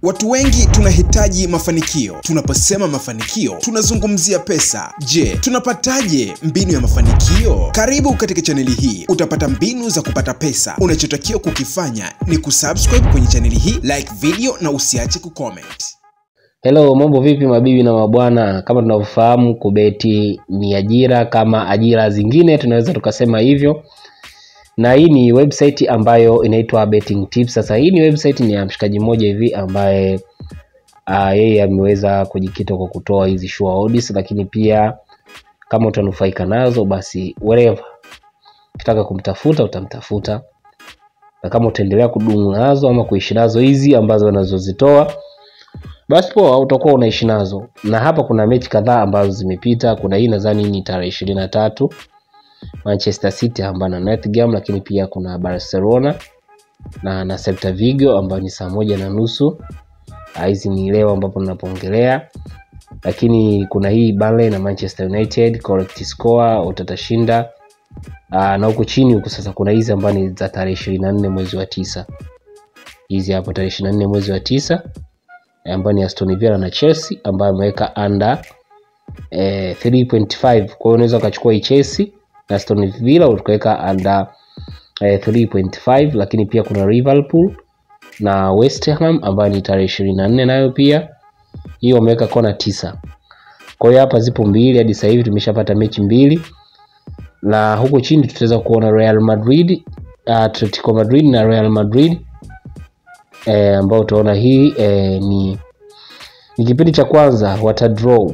Watu wengi tunahitaji mafanikio. Tunaposema mafanikio, tunazungumzia pesa. Je, tunapataje mbinu ya mafanikio? Karibu katika chaneli hii, utapata mbinu za kupata pesa. Unachotakiwa kukifanya ni kusubscribe kwenye chaneli hii, like video na usiache kucomment. Hello, mambo vipi mabibi na mabwana? Kama tunavyofahamu kubeti ni ajira kama ajira zingine, tunaweza tukasema hivyo, na hii ni website ambayo inaitwa Betting Tips. Sasa hii ni website ni ya mshikaji mmoja hivi ambaye uh, yeye ameweza kujikita kwa kutoa hizi sure odds, lakini pia kama utanufaika nazo basi wherever ukitaka kumtafuta utamtafuta, na kama utaendelea kudumu nazo ama kuishi nazo hizi ambazo anazozitoa basi poa, utakuwa unaishi nazo. Na hapa kuna mechi kadhaa ambazo zimepita. Kuna hii nadhani ni tarehe ishirini na tatu Manchester City ambayo na Nottingham, lakini pia kuna Barcelona na na Celta Vigo ambayo ni saa moja na nusu. Hizi ni leo ambapo ninapoongelea, lakini kuna hii Burnley na Manchester United, correct score utatashinda. Aa, na huku chini huku sasa kuna hizi ambazo ni za tarehe ishirini na nne mwezi wa tisa. Hizi hapo tarehe ishirini na nne mwezi wa tisa ambayo ni Aston Villa na Chelsea ambayo ameweka under eh, 3.5. Kwa hiyo unaweza ukachukua hii Chelsea na Aston Villa ukaweka under eh, 3.5, lakini pia kuna Liverpool na West Ham ambayo ni tarehe ishirini na nne nayo pia hiyo wameweka kona tisa. Kwa hiyo hapa zipo mbili hadi sasa hivi tumeshapata mechi mbili, na huko chini tutaweza kuona Real Madrid, Atletico Madrid na Real Madrid e, ambao utaona hii e, ni, ni kipindi cha kwanza wata draw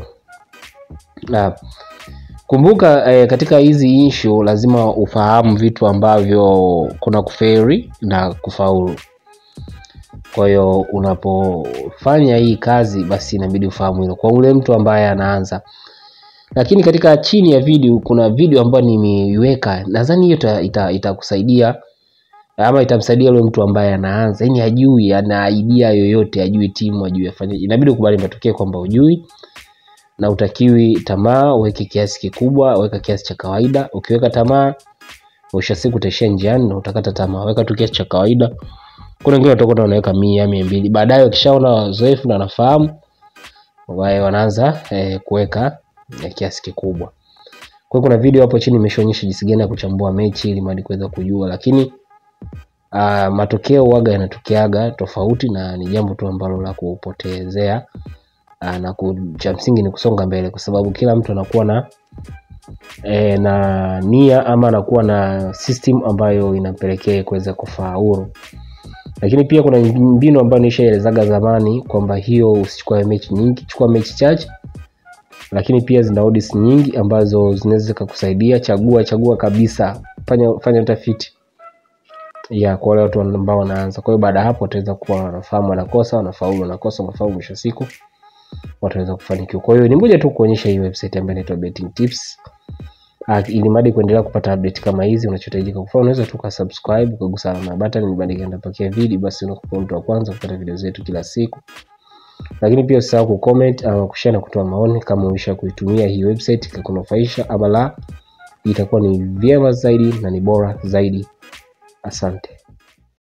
na kumbuka e, katika hizi issue lazima ufahamu vitu ambavyo kuna kuferi na kufaulu. Kwa hiyo unapofanya hii kazi, basi inabidi ufahamu hilo kwa ule mtu ambaye anaanza. Lakini katika chini ya video kuna video ambayo nimeiweka, nadhani hiyo itakusaidia ita, ita ama itamsaidia yule mtu ambaye anaanza, yani hajui, ana idea yoyote, hajui timu, hajui afanye, inabidi ukubali matokeo kwamba hujui na utakiwi tamaa. Uweke kiasi kikubwa, weka kiasi cha kawaida. Ukiweka tamaa, mwisho siku utaishia njiani na utakata tamaa. Weka tu kiasi cha kawaida. Kuna wengine watakuwa wanaweka mia, mia mbili, baadaye wakishaona wazoefu na wanafahamu, wao wanaanza eh, kuweka eh, kiasi kikubwa. Kwa hiyo kuna video hapo chini imeshaonyesha jinsi gani ya kuchambua mechi ili mali kuweza kujua, lakini Uh, matokeo waga yanatokeaga tofauti na ni jambo tu ambalo la kupotezea uh, na cha msingi ni kusonga mbele, kwa sababu kila mtu anakuwa na e, na nia ama anakuwa na system ambayo inampelekea kuweza kufaulu. Lakini pia kuna mbinu ambayo nishaelezaga zamani kwamba hiyo usichukue mechi nyingi, chukua mechi chache, lakini pia zina odds nyingi ambazo zinaweza zikakusaidia. Chagua chagua kabisa, fanya fanya utafiti ya kwa wale watu ambao wanaanza. Kwa hiyo baada ya hapo wataweza kuwa wanafahamu wanakosa, wanafaulu, wanakosa, wanafaulu, mwisho siku wataweza kufanikiwa. Kwa hiyo ni moja tu kuonyesha hii website ambayo inaitwa Betting Tips. Uh, ili madi kuendelea kupata update kama hizi, unachohitajika kufanya unaweza tu kusubscribe ukagusa alama ya button ili baadaye nitapakia video, basi unakuwa mtu wa kwanza kupata video zetu kila siku. Lakini pia usisahau kucomment ama kushare na kutoa maoni kama umesha kuitumia hii website ikakunufaisha ama la, itakuwa ni vyema zaidi na ni bora zaidi. Asante.